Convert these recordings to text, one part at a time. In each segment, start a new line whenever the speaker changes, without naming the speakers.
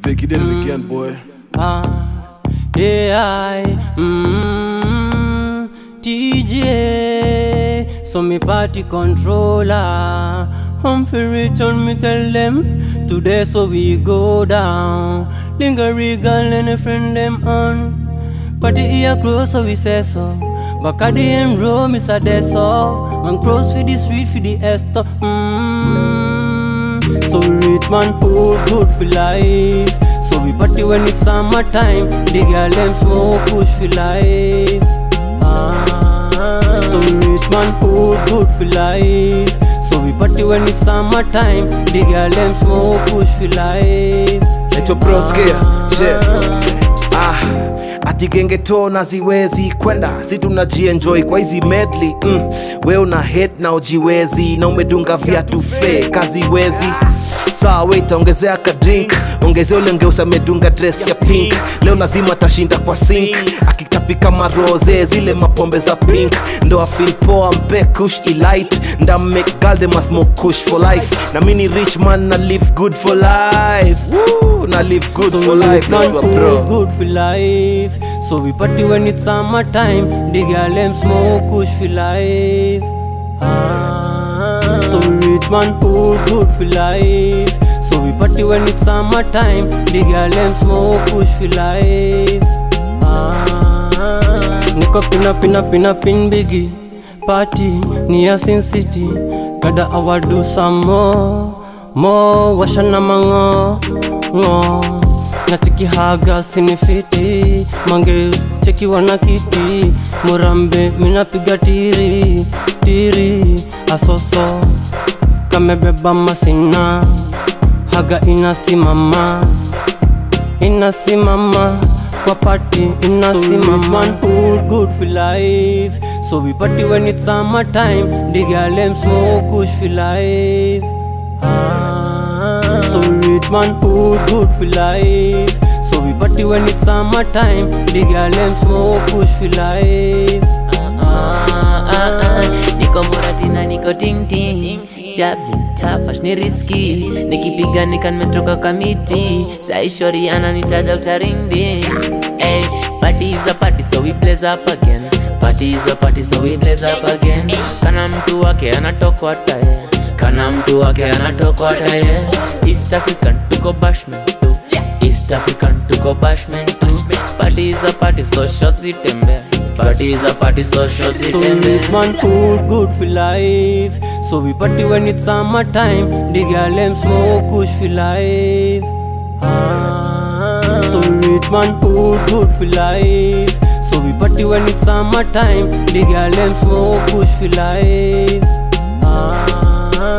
Vic, you did it again, boy.
Ah, yeah, I, mm, DJ, so me party controller. Home for return, me tell them today, so we go down. Linger regal and a friend them on. Party here close, so we say so. Back at the end row, Miss Adesso. Man cross for the street, for the Esther. Mm. So we rich man, good, good for life. So we party when it's summertime. The girl them smoke, push for life. Ah. So we rich man, good, good for life. So we party when it's summertime. The girl them smoke, push for life.
naitwa broskia ah, ati gengeto na ziwezi kwenda si tunajienjoy kwa hizi medley mm. we una hate na ujiwezi na umedunga viatu fe kaziwezi saa we itaongezea ka drink ongezea ule ngeusa amedunga dress ya pink leo lazima atashinda kwa sink akitapika marose zile mapombe za pink ndo afil poa mpe kush elite nda make girl they must smoke kush for life na mini rich man na live good for life Woo, na live good
So
for
we
life
man
naitwa
good,
bro
good for life. So we party when it's summertime. The girl them smoke kush for life. Ah, so we rich man good, good for life. So we party when it's summertime. The girl them smoke kush for life. Ah, niko pina pina pina pin biggie. Party near Sin City. Gotta our do some more, more. Washana mango, ngo. Nachiki haga sinifiti. Mangeus cheki wana kiti. Murambe minapiga tiri, tiri. Asoso kamebeba masina. Haga inasimama inasimama kwa party inasimama so good, good for life so we party when it's summertime the girl them smoke kush for life ah, so we rich man good, good for life so we party when it's summertime the girl them smoke kush for life
Ah, ah, ah. niko muratina niko tingting jablin tafash ni riski nikipiga nika nimetoka kamiti saishori ananita dr ringdi hey, party is a party so we blaze up again party is a party so we blaze up again kana mtu wake anatokota ye kana mtu wake anatokota ye east african tuko bashment tu east african tuko bashment tu party is a party so shots zitembea party is a party so shots
So we
zitembea
rich man good, good for life. So we party when it's summertime. The girl them smoke kush for life. Ah, so we rich man good, good for life. So we party when it's summertime. The girl them smoke kush for life. Ah.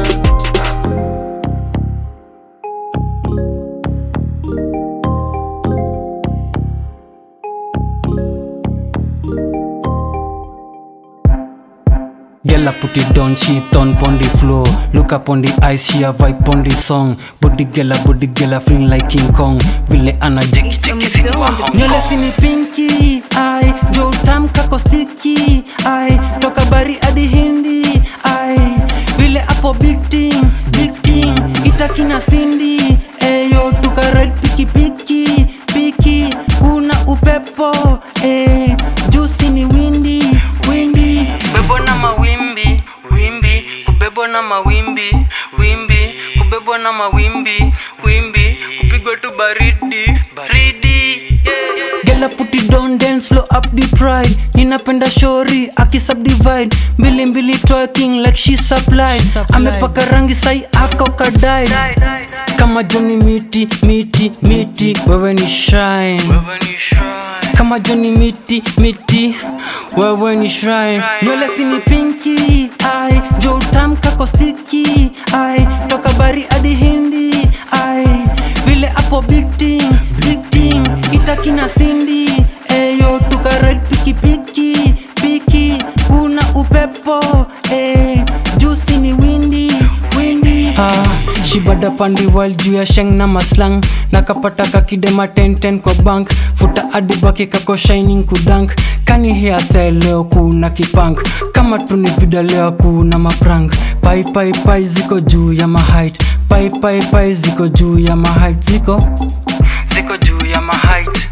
Girl, I put it down, she on pon the floor. Look up on the ice, she a vibe on the song. Body girl, a body girl, a feeling like King Kong. Vile ana jeki jeki simba Hong
nywele sini pinki ai jo utam kako stiki ai toka bari hadi hindi ai vile apo big team big team itakina sindi eyo tukaride pikipiki piki kuna upepo eh, jusi ni windi windi kubebwa na mawimbi wimbi kubebwa na mawimbi wimbi kubebwa na mawimbi wimbi kupigwa tu baridi baridi yeah. Gela put it down then slow up the pride ninapenda shori akisubdivide mbili mbili twerking like she supplied amepaka rangi sai ako kadai kama joni miti miti miti wewe ni shine kama joni miti miti wewe ni shrine nywele sini pinki ai jo utam kako stiki ai toka bari hadi hindi ai vile apo big team big team itakina sindi eyo tukaride pikipiki piki kuna upepo eh, jusi ni windi windi ah, shibada pandi wal juu ya sheng na maslang nakapata kakidema 1010 kwa bank futa adibaki kako shining kudank kani hairstyle leo kuna kipank kama tuni vida leo kuna maprank pai pai pai ziko juu ya mahait pai pai pai ziko juu ya mahait ziko ziko juu ya mahait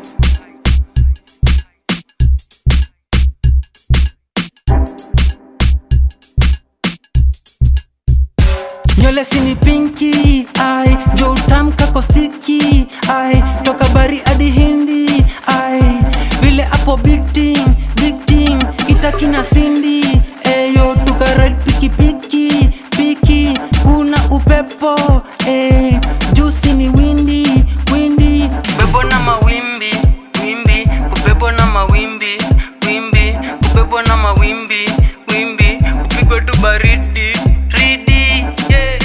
nywele sini pinki ai jo utamka kostiki ai toka bari hadi hindi ai vile apo big ting big ting itakina sindi eyo tukaride pikipiki piki kuna upepo eh, jusi ni windi windi kubebwa na mawimbi wimbi kubebwa na mawimbi wimbi kubebwa na mawimbi wimbi kupigwa tu baridi ridi yeah.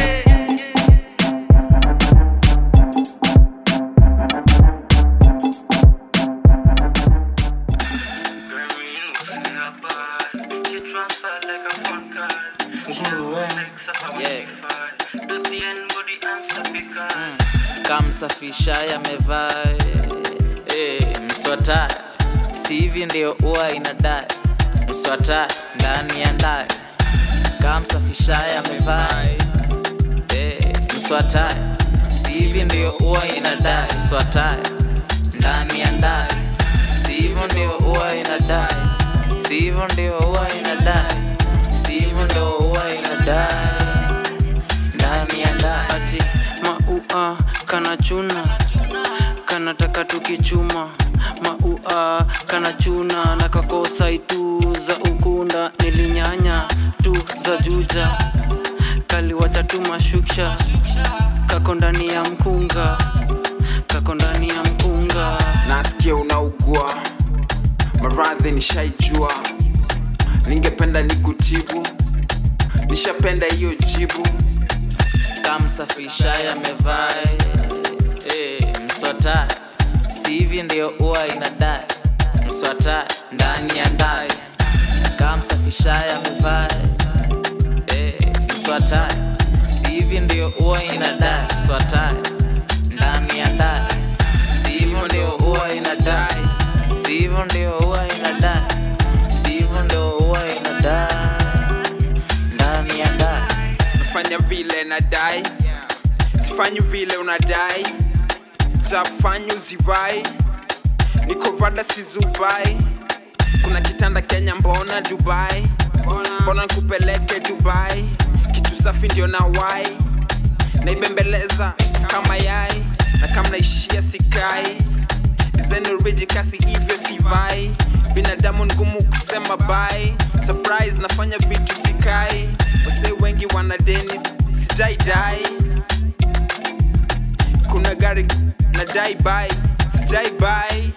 kamsafisha yamevaa hey, mswata si hivi ndio huwa inadai mswata ndani ya ndai kamsafisha yamevaa hey, mswata si hivi ndio huwa inadai mswata ndani ya ndai si hivyo ndio huwa inadai si hivyo ndio huwa inadai si hivyo ndio huwa inadai ndani ya ndai
ati maua kana chuna kanataka tukichuma maua kana chuna na kakosa itu za ukunda nilinyanya tu za juja kaliwacha tu mashuksha kako ndani ya mkunga kako ndani ya mkunga
nasikia unaugua maradhi nishaijua ningependa nikutibu nishapenda hiyo jibu
kamsafisha yamevaa hey, mswata si hivi ndio huwa inadai mswata ndani ya ndai kamsafisha yamevaa hey, mswata si hivi ndio huwa inadai mswata ndani ya ndai si hivyo ndio huwa inadai si hivyo ndio huwa inadai si hivyo ndio huwa inadai ndani ya ndai
nafanya vile nadai sifanyi vile unadai tafanya uzivai niko vada sizubai kuna kitanda kenya mbona dubai mbona nkupeleke dubai kitu safi ndio na wai naibembeleza kama yai na kama naishia sikai zenuriji kasi hivyo sivai binadamu ngumu kusema bai surprise nafanya vitu sikai wase wengi wanadeni sijaidai kuna gari nadai bai sijai bai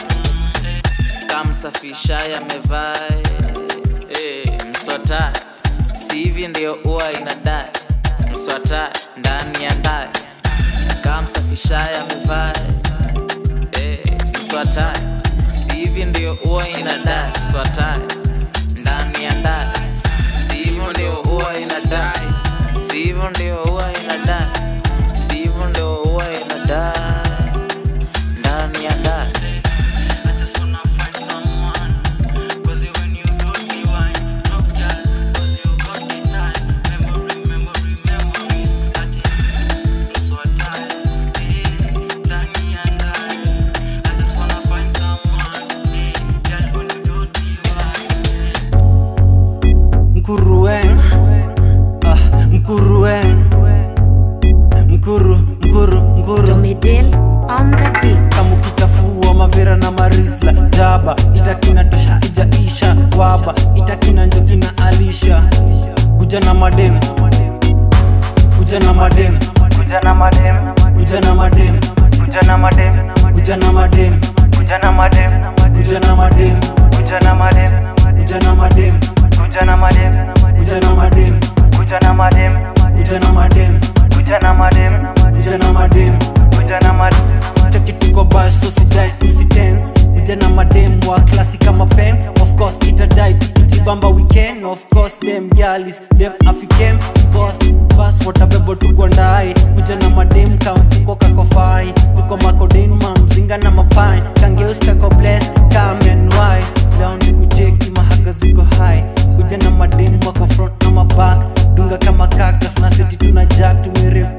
kamsafisha yamevaa hey, mswata si hivi ndio huwa inadai mswata ndani ya ndai kamsafisha yamevaa hey, mswata si hivi ndio huwa inadai mswata ndani ya ndai si hivyo ndio huwa inadai si hivyo ndio huwa inadai si hivyo ndio huwa inadai ndani ya ndai
mkuruen ah, mkuruen mkuru mkuru mkuru
Domidil on the beat.
kamukitafua mavera na marisla jaba itakina tosha ijaisha waba itakina njokina alisha kuja na madem kuja na madem kuja na madem kuja na madem kuja na madem kuja na madem kuja na madem kuja na madem kuja na madem kuja na madem kuja na madem kuja na madem kuja na madem kuja na madem kuja na madem kuja na madem kuja na madem cheki tuko bas so sijai msitense kuja na madem wa klasi kama pen of course itadai tujibamba weekend of course dem galis dem african boss bas watabebo tuko ndai kuja na madem kamfuko kakofai tuko makoden mamzinga na mapai kangeus kako bless kamenwai leo ni kucheki mahaga ziko hai kuja na madem wako front na maback dunga kama cactus na seti tuna jack tumerev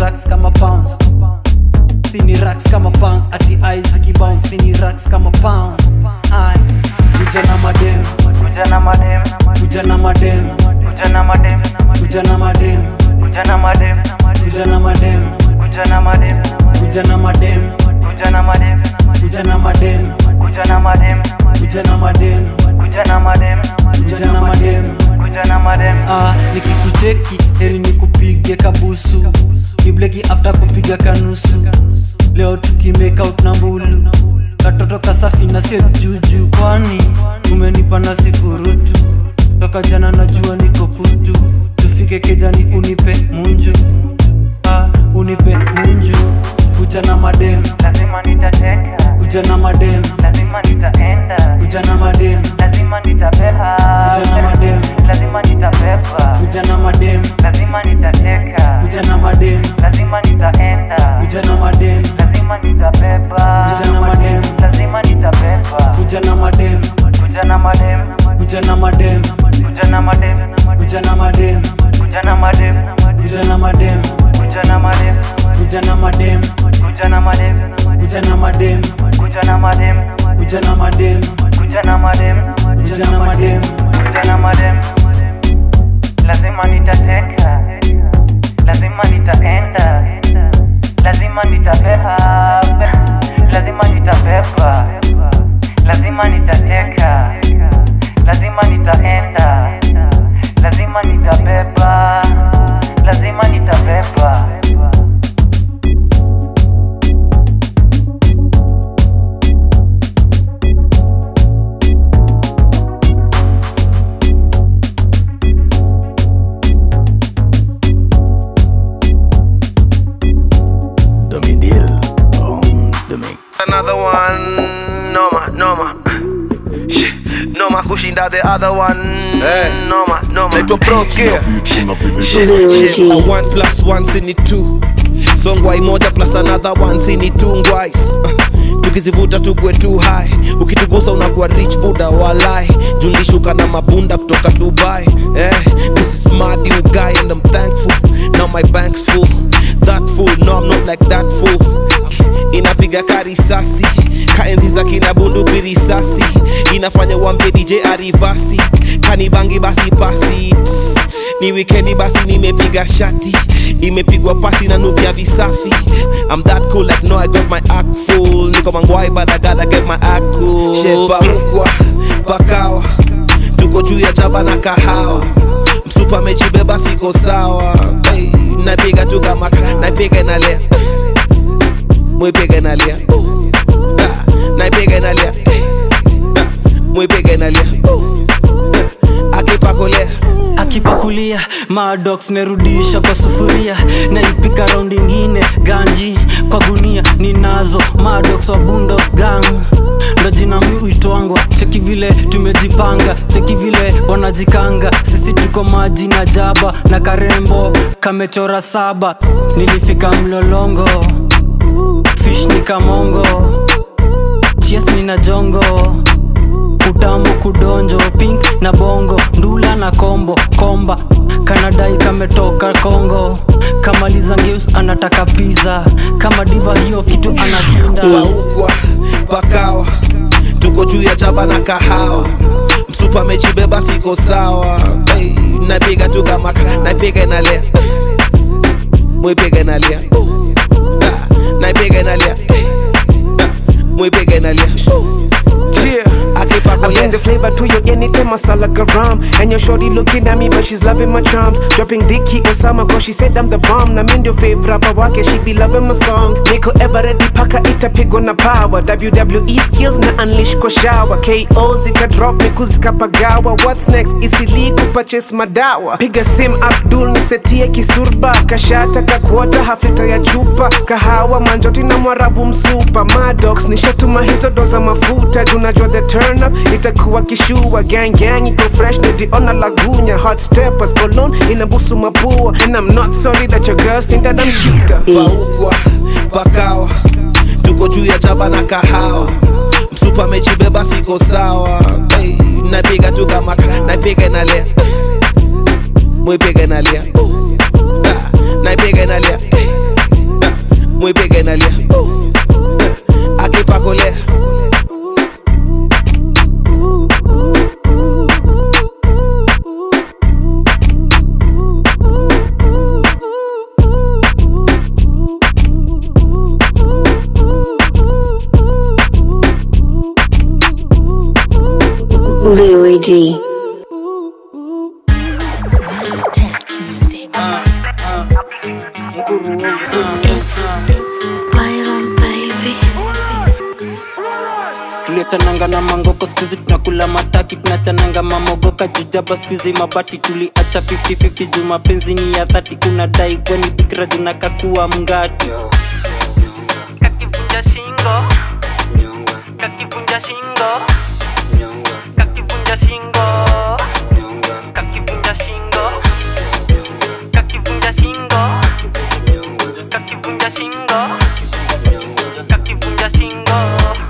racks kama pounds sini racks kama pounds ati eyes zikibounce sini racks kama pounds ai kuja na madem
kuja na madem
kuja na madem
kuja na madem
kuja na madem
kuja na madem
kuja na madem
kuja na madem
kuja na madem
kuja na madem
kuja na madem
kuja na madem
kuja na madem
kuja na madem
kuja na madem
kuja na madem
ah, nikikucheki heri nikupige kabusu kibleki after kupiga kanusu leo tukimake out na mbulu katoto kasafi na sio juju kwani umenipa na sikurutu toka jana najua niko putu tufike kejani unipe munju ah, unipe munju kuja na madem
lazima nitateka
kuja na madem
lazima nitaenda
kuja na madem
lazima nitapeha
kuja na madem
lazima nitabeba
kuja na madem
lazima nitateka
kuja na madem
lazima nitaenda
kuja na madem
lazima nitabeba
kuja na madem
lazima nitabeba
kuja na madem
kuja na madem
kuja na madem
kuja na madem
kuja na madem
kuja na madem
kuja na madem
kuja na madem
kuja na madem
kuja na madem
kuja na madem
kuja na madem
kuja na madem
kuja na madem
kuja na madem
kuja na madem lazima nitateka lazima nitaenda lazima nitapeha lazima nitabeba lazima nitateka lazima nitaenda lazima nitabeba lazima nitabeba
Another one, noma, noma. Shit, Noma kushinda the other one. Noma, noma. Naitwa Proskia. Shit, shit. A one plus one sini two. Songwai moja plus another one sini two ngwais. Uh, tukizivuta tukwe too high ukitugusa unakuwa rich buda walai jundishuka na mabunda kutoka dubai eh, this is my new guy and i'm thankful now my bank's full that fool no i'm not like that fool inapiga karisasi kaenzi za kina bunduki risasi inafanya uambie dj arivasi kanibangi basi pasi Tss, ni wikendi basi nimepiga shati imepigwa pasi na nukia visafi I'm that cool like no I got my act full niko mangwai but I gotta get my act cool shepa mkwa pakawa tuko juu ya jaba na kahawa msupa mechibeba siko sawa hey, napiga tu kama napiga inalea mwipiga inalia Ah, naipiga inalia Ah, mwipiga inalia Ah, akipakolea
akipakulia madox nerudisha kwa sufuria naipika raundi ingine ganji kwa gunia ninazo madox wa bundos gang ndo jina mi uitwangwa cheki vile tumejipanga cheki vile wanajikanga sisi tuko maji na jaba na karembo kamechora saba nilifika mlolongo fish ni kamongo chies ni na jongo utamu kudonjo pink na bongo ndula na kombo komba kanadai kametoka kongo kamaliza ngeus anataka pizza kama diva hiyo kitu anakinda
paukwa pakawa tuko juu ya jaba na kahawa msupa mechibeba siko sawa hey, napiga tu kama naipiga inalia mwipiga inalia Ah, naipiga inalia Ah, mwipiga inalia
Yeah. I
akipakolea
bring the flavor to your anytime masala garam And your shorty looking at me but she's loving my charms Dropping Dicky Osama cause she said I'm the bomb Na mi ndio fave rapper wake she be loving my song Niko ever ready paka itapigwa na power WWE skills na unleash kwa shower KO zika drop miku zikapagawa What's next isili kupurchase madawa Piga sim Abdul nisetie kisurba Kashata kakuota haflita ya chupa Kahawa manjoti na mwarabu msupa Madox nishatuma hizo doza mafuta Junajua the turn up itakuwa kishua Gang gang iko fresh niliona lagunya Hot steppers cologne inabusu mapua And I'm not sorry that your girls think that I'm cuter
paukwa pakawa tuko juu ya jaba na kahawa msupa mechibeba siko sawa hey, napiga tu kama naipiga inalia mwipiga inalia Ah, naipiga inalia
G. Byron baby.
tuliachananga na mangoko skuzi tunakula mataki tunachananga mamogoka jujaba skuzi mabati tuliacha 50-50 juu mapenzi ni ya dhati kuna dai kweni fikira zinakakuwa mngati kakivunja shingo kakivunja shingo kakivunja shingo kakivunja shingo kakivunja shingo kakivunja shingo kakivunja shingo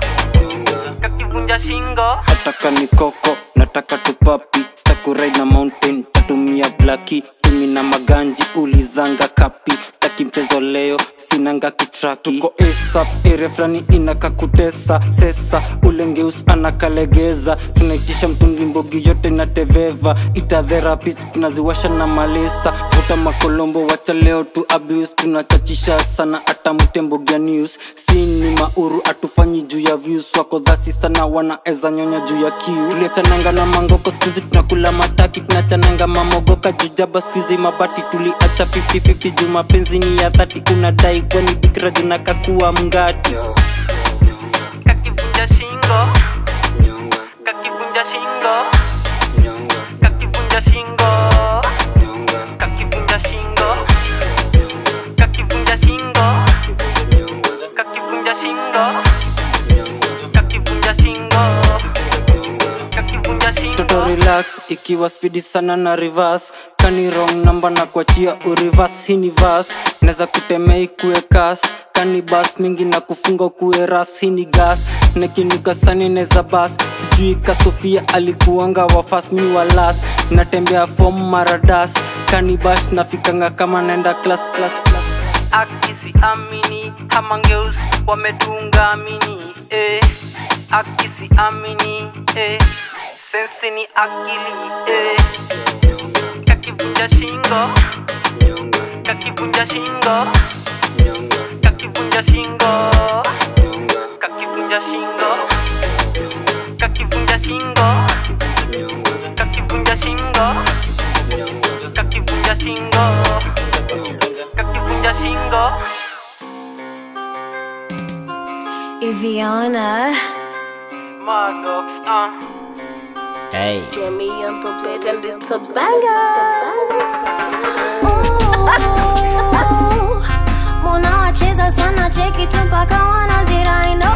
kakivunja shingo nataka ni koko nataka tupapi stakurai na mountain tatumia blaki tumi na maganji ulizanga kapi staki mchezo leo sinanga kitraki tuko asap area fulani inakakutesa sesa ulengeus anakalegeza tunaitisha mtungi mbogi yote na teveva ita therapist tunaziwasha na malesa vuta makolombo wacha leo tu abuse tunachachisha sana hata mtembogia news sini mauru atufanyi juu ya views wako dhasi sana wanaeza nyonya juu ya kiu tuliachananga na mangoko skuizi tunakula mataki tunachananga mamogoka jujaba skuizi mabati tuliacha 50-50 juu mapenzi ni ya dhati unadai kwani bikira junakakuwa mngati kakivunja shingo kakivunja shingo kakivunja shingo kakivunja shingo kakivunja shingo kakivunja shingo kakivunja shingo kakivunja shingo toto relax ikiwa spidi sana na reverse kani wrong namba na kuachia urivas hini vas neza kutemea ikue kas kani bas mingi na kufunga kuwe ras hini gas nekinuka sani neza bas sijui kasofia alikuanga wafas mi wa las natembea fom maradas kani bash nafikanga kama naenda class class class akisi amini hamangeus wametunga amini eh. akisi amini eh. sensi ni akili eh. kakivunja shingo kakivunja shingo kakivunja shingo kakivunja shingo kakivunja shingo kakivunja shingo kakivunja shingo kakivunja shingo
Iviana.
Madox, uh.
Hey.
Jimmy on the bed and it's a banger.
Mona wacheza sana cheki tu mpaka wanaziraino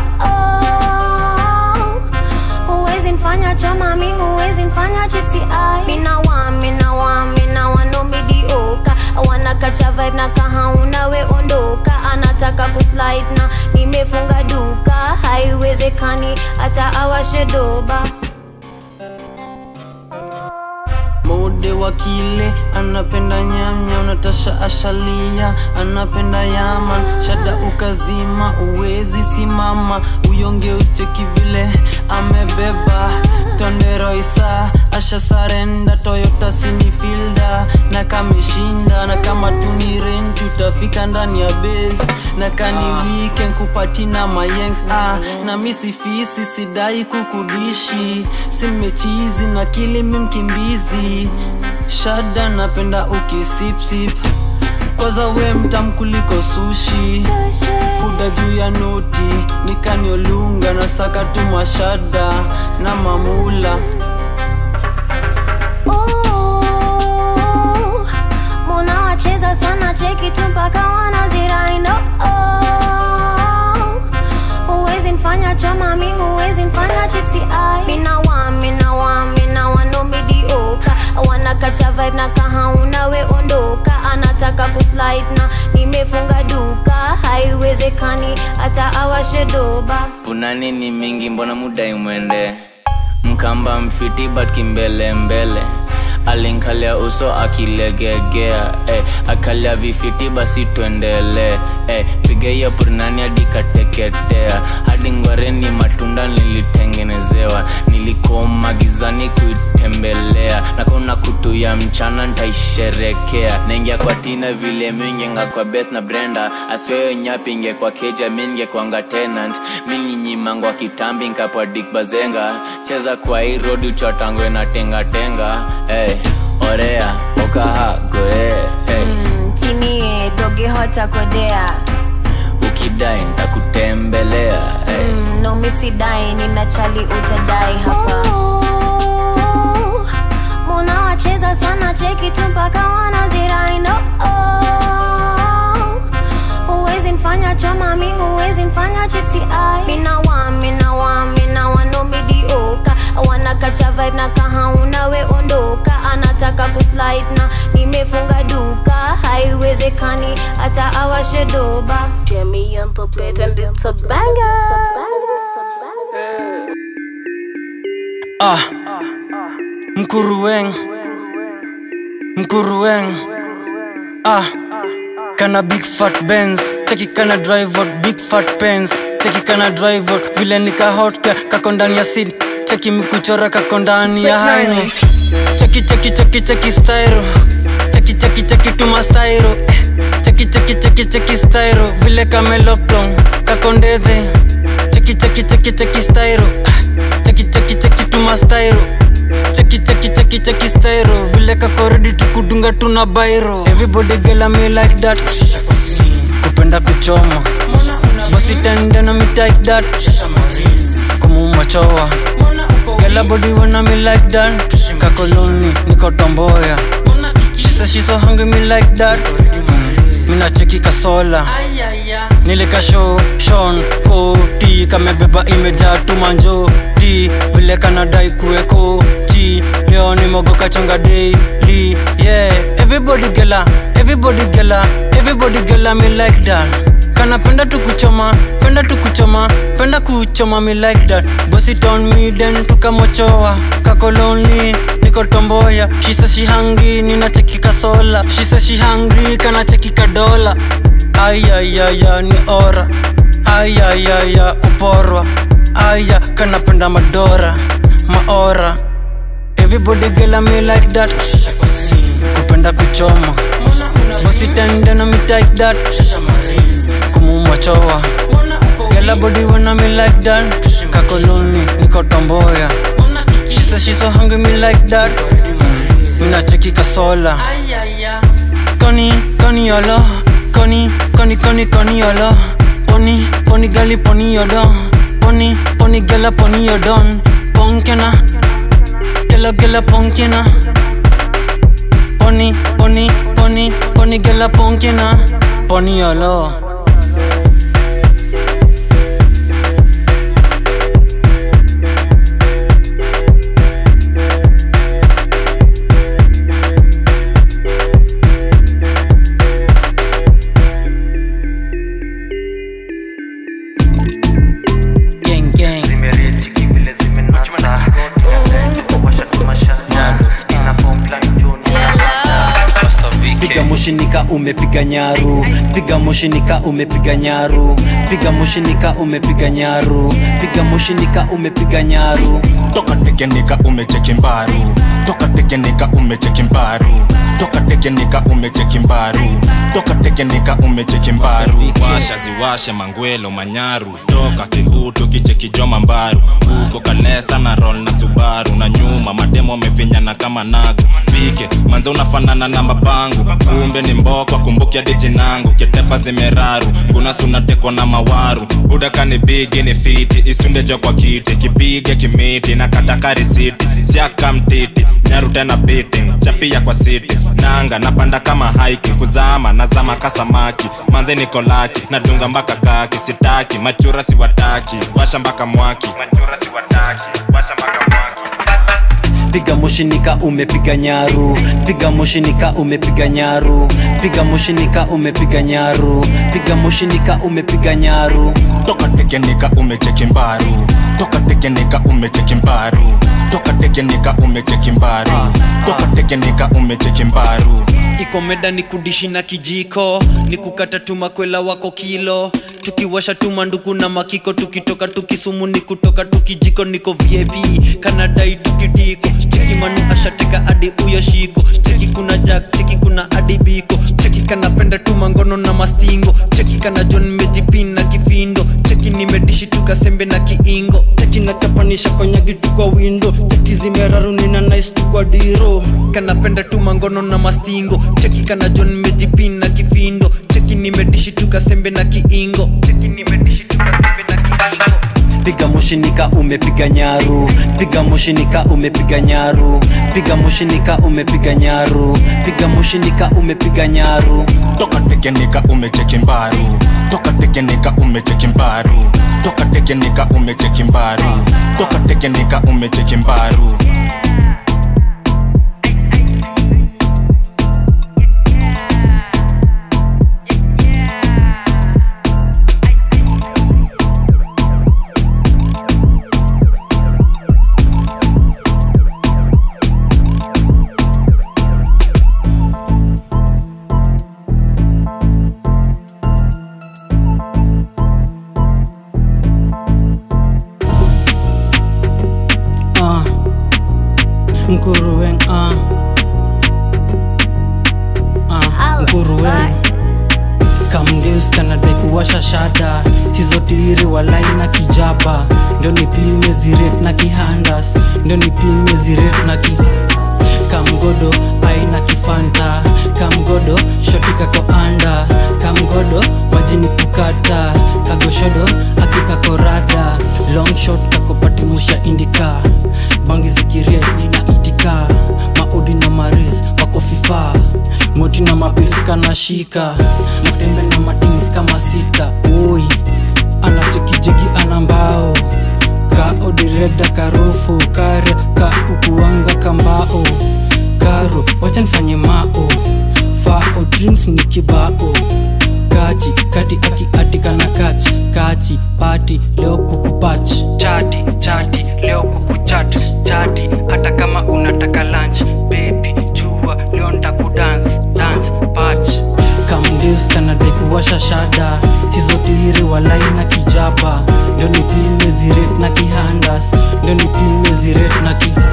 huwezi nfanya choma mi huwezi nfanya chipsi ai minawa minawa minawa no midioka wanakacha vibe na kahauna we ondoka anataka kuslide na nimefunga duka haiwezekani hata awashe doba
mode wa kile anapenda nyamnya natasha ashalia anapenda yaman shada ukazima uwezi simama uyonge ucheki vile amebeba tonderoisa asha sarenda toyota sinifilda na kameshinda na kama tuniren tutafika ndani ya base na kani weekend kupati na mayengs ah, na misifisi sidai kukudishi simechizi na kilimi mkimbizi shada napenda ukisipsip kwanza we mtam kuliko sushi kuda juu ya noti nikaniolunga na saka tu mashada na mamula
Ooh, Mona wacheza sana cheki tu mpaka wanaziraino huwezi nfanya choma mi huwezi nfanya chipsi ai minawa minawa minawa no midioka wanakacha vibe na kahauna we ondoka anataka kuslide na nimefunga duka haiwezekani hata awashe doba
una nini mingi mbona muda imwende mkamba mfiti but kimbele mbele alinkalia uso akilegegea eh, akalia vifiti basi tuendelee eh, piga hiyo purnani hadi kateketea hadi ngwareni matunda nilitengenezewa nilikoma gizani kuitembelea na kuna kutu ya mchana ntaisherekea naingia kwa tina vile mingenga kwa beth na brenda asiweyo nyapinge kwa keja minge kwanga tenant mininyimangwa kitambi nkapwa dik bazenga cheza kwa hii rodi uchotangwe na tengatenga hey, orea okaha gore hey.
Mm, timie doge hota kodea
ukidai ntakutembelea hey.
mm, no misidai nina chali utadai hapa muna wacheza sana cheki tu mpaka wanazirai no huwezi nfanya choma mi huwezi nfanya chipsi ai minawa minawa minawa no midioka wanakacha vibe na kahauna we ondoka anataka kuslide na nimefunga duka haiwezekani hata awashe doba
Jamie on the beat and it's a banger.
ah mkuruweng mkuruweng ah kana big fat benz cheki kana drive out big fat pens cheki kana drive out vile nika hot ka- kako ndani ya sid cheki mikuchora kako ndani ya haini cheki cheki cheki cheki styro cheki cheki cheki tuma styro Eh, cheki cheki cheki cheki styro vile kame lockdown kako ndethe cheki cheki cheki cheki styro Ah, cheki cheki cheki tuma styro cheki cheki cheki cheki styro vile kako ready tukudunga tuna bairo everybody gela me like that kupenda kuchoma bosi tendena me like that kumumachowa gela body wanna me like that kakoloni niko tomboya she say she so hungry me like that mina cheki kasola nilikasho shon koti kamebeba imejaa tumanjo ti vile kanadai kuweko ti leo nimogoka chonga daily yeah everybody gela everybody gela everybody gela me like that kanapenda tukuchoma penda tukuchoma penda kuchoma me like that bosi ton me then tukamochoa kakoloni niko tomboya she say she hungry ninacheki kasola she say she hungry kanacheki kadola ayayaya ni ora ayayaya uporwa aya kanapenda madora maora everybody gela me like that kupenda kuchoma bosi tendena me like that kumumachowa gela body wanna me like that kakoloni niko tomboya she say she so hungry me like that mina cheki kasola koni koni yolo koni koni koni koni yolo poni poni gali poni yodo poni poni gala poni yodon ponkena gela gela ponkena poni poni poni poni gala ponkena poni yolo gang gang piga mushinika umepiga nyaru piga mushinika umepiga nyaru piga mushinika umepiga nyaru piga mushinika umepiga nyaru
toka tekenika umecheki mbaru toka tekenika umecheki mbaru toka tekenika umecheki mbaru toka tekenika umecheki mbaru washa ziwashe mangwelo manyaru toka kihutu kicheki joma mbaru huko kalesa na rol na subaru na nyuma mademo amefinyana kama nagu pike manze unafanana na mabangu kumbe ni mboko kumbukia dijinangu ketepa zimeraru kuna sunatekwa na mawaru budakani bigi ni fiti isundejo kwa kiti kipige kimiti na katakari siti siaka mtiti nyaru tena biti chapia kwa siti nanga napanda kama haiki kuzama nazama kasamaki manze niko laki nadunga mpaka kaki sitaki machura siwataki washa mpaka mwaki machura siwataki washa mpaka mwaki
piga mushinika umepiga nyaru piga mushinika umepiga nyaru piga mushinika umepiga nyaru piga mushinika umepiga nyaru
toka tekenika umecheki mbaru toka tekenika umecheki mbaru toka tekenika umecheki mbaru toka tekenika umecheki mbaru
ikomeda ni kudishi na kijiko ni kukata tumakwela wako kilo tukiwasha tumanduku na makiko tukitoka tukisumu ni kutoka tukijiko niko vip kanadai tukitiko cheki manu ashateka adi uyo shiko cheki kuna jack cheki kuna adi biko cheki kanapenda tumangono na mastingo cheki kana john mejipin na kifindo cheki nimedishi tukasembe na kiingo
cheki nakapanisha konyagi tu kwa windo cheki zimeraruni na nice tu kwa diro
kanapenda tumangono na mastingo cheki kana john mejipin na kifindo cheki nimedishi tukasembe na kiingo cheki nimedishi tukasembe na kiingo
piga mushinika umepiga nyaru piga mushinika umepiga nyaru piga mushinika umepiga nyaru piga mushinika umepiga nyaru
toka tekenika umecheki mbaru toka tekenika umecheki mbaru toka tekenika umecheki mbaru toka tekenika umecheki mbaru
ah mkuruwen ah ah mkuruwen kamgeus kanadai kuwasha shada hizo tiri walai na kijaba ndio nipime ziret na kihandas ndio nipime ziret na ki kamgodo aina kifanta kamgodo shotikako anda kamgodo majini kukata kagoshodo akikakorada long shot kakopatimusha indika bangi zikiria nina itika maudi na maris wako fifa moti na mapils kanashika matembe na matins kama sita oi anachekijegi ana mbao ka odireda karufu kare ka ukuanga kambao karo wacha nifanye mao fao drinks ni kibao kachi kati aki atika na kachi kachi pati leo kukupach chati chati leo kukuchat chati hata kama unataka lunch baby jua leo ntakudance dance patch kamdeus kanadai kuwasha shada hizo tiri walai na kijaba ndio nipime ziret na kihandas ndio nipime ziret na ki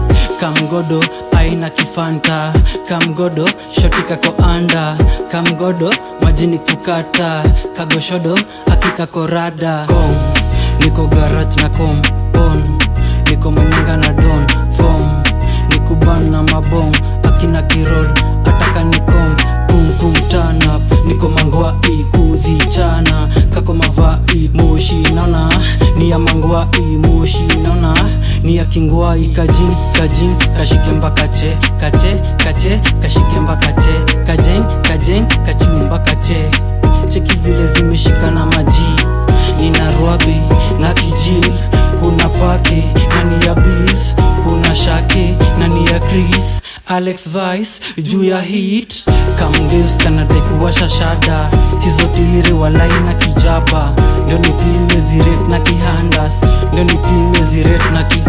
kamgodo aina kifanta kamgodo shotikako anda kamgodo majini kukata kagoshodo akikakorada kom niko garaj na kom bon niko manyanga na don fom nikuban na mabom akina kirol ataka nikom pum tanap niko mangwai kuzichana kako mavai moshi naona ni ya mangwai moshi naona ni ya kingwai kajin kajin kashike mpaka che kache kache kashike mpaka che kajeng kajeng kachumba kache cheki vile zimeshika na maji nina rwabe na kijil kuna pake na ni ya bis kuna shake na ni ya chris alex vice juu ya hit kamgeus kanadai kuwasha shada hizo tiri walai na kijaba ndio nipime ziret na kihandas ndio nipime ziret na ki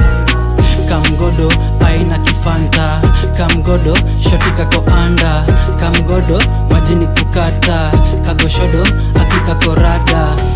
kamgodo aina kifanta kamgodo shotikako anda kamgodo majini kukata kagoshodo akikakorada